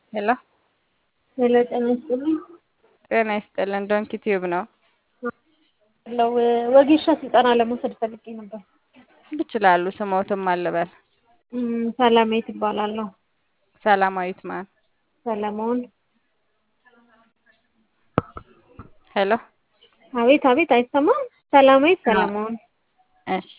ሄሎ ሄሎ ጤና ይስጥልኝ። ጤና ይስጥልን። ዶንኪ ቲዩብ ነው። ለው ወጌሻ ስልጠና ለመውሰድ ፈልጌ ነበር። ይችላሉ። ስሞትም አልበል እም፣ ሰላማዊት እባላለሁ። ሰላማዊት ማን? ሰለሞን። ሄሎ አቤት አቤት፣ አይሰማም? ሰላማዊት ሰለሞን። እሺ፣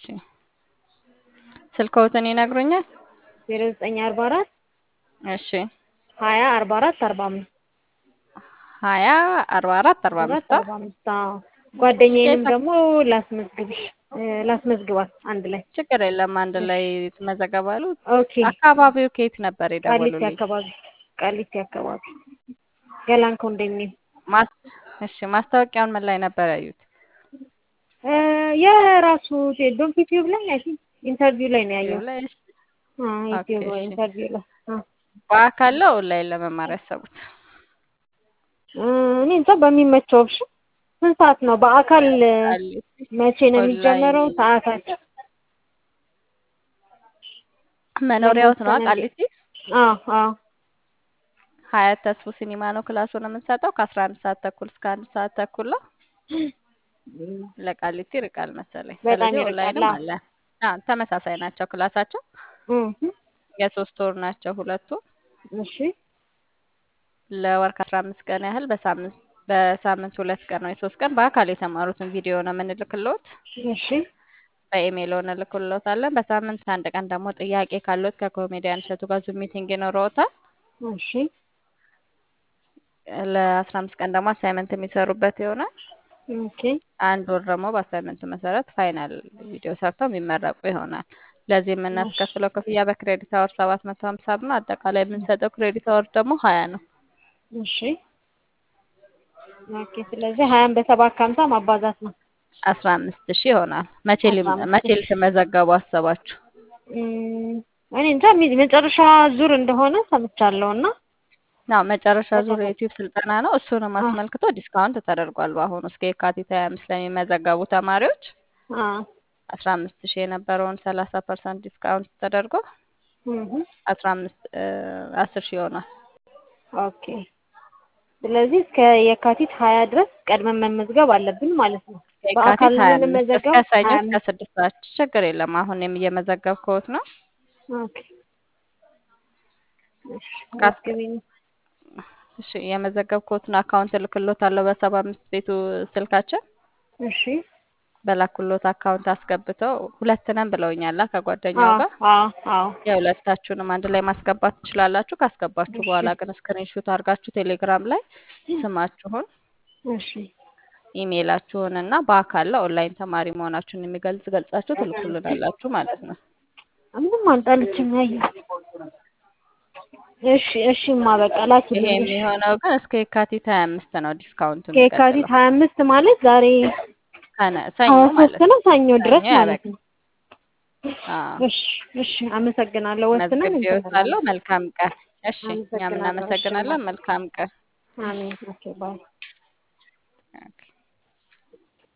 ስልክዎትን ይነግሩኛል? ዜሮ ዘጠኝ አርባ አራት እሺ፣ ሀያ አርባ አራት አርባ አምስት ሀያ አርባ አራት አርባ አራት አምስት አርባ አምስት አዎ። ጓደኛዬንም ደግሞ ላስመዝግብሽ እ ላስመዝግባት አንድ ላይ ችግር የለም። አንድ ላይ ትመዘገባሉ። ኦኬ። አካባቢው ከየት ነበር ቃሊቲ የደወሉልኝ? አካባቢ ቃሊቲ አካባቢ ገላን ኮንዶሚኒየም ማስ እሺ፣ ማስታወቂያውን ምን ላይ ነበር ያዩት? እ የራሱ ዶንኪ ቲዩብ ላይ አይ ቲንክ ኢንተርቪው ላይ ነው ዩቲዩብ ያየው። ላይ እሺ። ዩቲዩብ ኦኬ፣ እሺ። ኢንተርቪው ላይ አ በአካል ነው ኦንላይን ለመማር ያሰቡት? እ እኔ እንጃ በሚመቸው ኦፕሽን ስንት ሰዓት ነው? በአካል ቃሊቲ መቼ ነው የሚጀመረው? ኦንላይን ሰዓታቸው? መኖሪያዎት ነው ለመወሰን እንዴ? ቃሊቲ? አዎ አዎ። ሀያት ተስፉ ሲኒማ ነው ክላሱን የምንሰጠው ከአስራ አንድ ሰዓት ተኩል እስከ አንድ ሰዓት ተኩል ነው። እም፣ ለቃሊቲ ይርቃል መሰለኝ። በጣም ስለዚህ ይርቃል። ኦንላይንም አዎ። አለ። አዎ ተመሳሳይ ናቸው ክላሳቸው። እም፣ የሶስት ወር ናቸው ሁለቱ። እሺ ለወር ከአስራ አምስት ቀን ያህል በሳምንት በሳምንት ሁለት ቀን ነው የሶስት ቀን በአካል የተማሩትን ቪዲዮ ነው የምንልክልዎት። እሺ በኢሜይል እንልክልዎታለን። በሳምንት አንድ ቀን ደግሞ ጥያቄ ካለዎት ከኮሜዲያን እሸቱ ጋር ዙም ሚቲንግ ይኖረዎታል። እሺ ለአስራ አምስት ቀን ደግሞ አሳይመንት የሚሰሩበት ይሆናል። ኦኬ አንድ ወር ደግሞ በአሳይመንቱ መሰረት ፋይናል ቪዲዮ ሰርተው የሚመረቁ ይሆናል። ለዚህ እሺ የምናስከፍለው ክፍያ በክሬዲት አወር ሰባት መቶ ሀምሳ ብር ነው። አጠቃላይ የምንሰጠው ክሬዲት አወር ደግሞ ሀያ ነው። እሺ ኦኬ። ስለዚህ ሀያን በሰባት ከሀምሳ ማባዛት ነው። አስራ አምስት ሺህ ይሆናል። መቼ አስራ ሊ- አምስት መቼ ሺህ ልትመዘገቡ አሰባችሁ? እም፣ እኔ እንጃ ሚ- መጨረሻ ዙር እንደሆነ ሰምቻለሁ እና ናው መጨረሻ ዙር ተከታታይ የዩቲዩብ ስልጠና ነው። እሱንም አ አስመልክቶ ዲስካውንት ተደርጓል። በአሁኑ እስከ የካቲት ሀያ አምስት ለሚመዘገቡ ተማሪዎች አ አስራ አምስት ሺህ የነበረውን ሰላሳ ፐርሰንት ዲስካውንት ተደርጎ እህ አስራ አምስት አስር ሺህ ይሆናል። ኦኬ። ስለዚህ እስከ የካቲት ሀያ ድረስ ቀድመን መመዝገብ አለብን ማለት ነው። የካቲት በአካል ነው ሀያ አምስት እስከ የምንመዘገበው? ሰኞ ሀያ እስከ አምስት ስድስት ሰዓት ችግር የለም። አሁን እየመዘገብኩት ነው። ኦኬ። እሺ ካስ መዝግቢኝ። እሺ የመዘገብኩትን አካውንት እልክሎታለሁ በሰባ አምስት ቤቱ ስልካችን እሺ በላኩሎት አካውንት አስገብተው ሁለት ነን ብለውኛላ ከጓደኛው አዎ ጋር አዎ አዎ የሁለታችሁንም አንድ ላይ ማስገባት ትችላላችሁ። ካስገባችሁ እሺ በኋላ ግን ስክሪንሹት አድርጋችሁ ቴሌግራም ላይ ስማችሁን፣ እሺ ኢሜይላችሁን እና በአካል ለኦንላይን ተማሪ መሆናችሁን የሚገልጽ ገልጻችሁ ትልኩልናላችሁ ማለት ነው። ምንም አልጣለችም ያየሁት። እሺ እሺማ በቃ ይሄ ላኪልኝ። እሺ የሚሆነው ግን እስከ የካቲት ሀያ አምስት ነው ዲስካውንቱ ከየካቲት የሚቀጥለው ሀያ አምስት ማለት ዛሬ ከነ ሰኞ ሀያ ሶስት ማለት ነው ሰኞ ሰኞ ድረስ ማለት ያበቃል። ነው። አዎ እሺ እሺ አመሰግናለሁ። ወስነን መዝግቤዎታለሁ። እንሰራለን። መልካም ቀን። እሺ እኛም አመሰግናለሁ። እሺ እናመሰግናለን። መልካም ቀን። አሜን። ኦኬ ባይ ኦኬ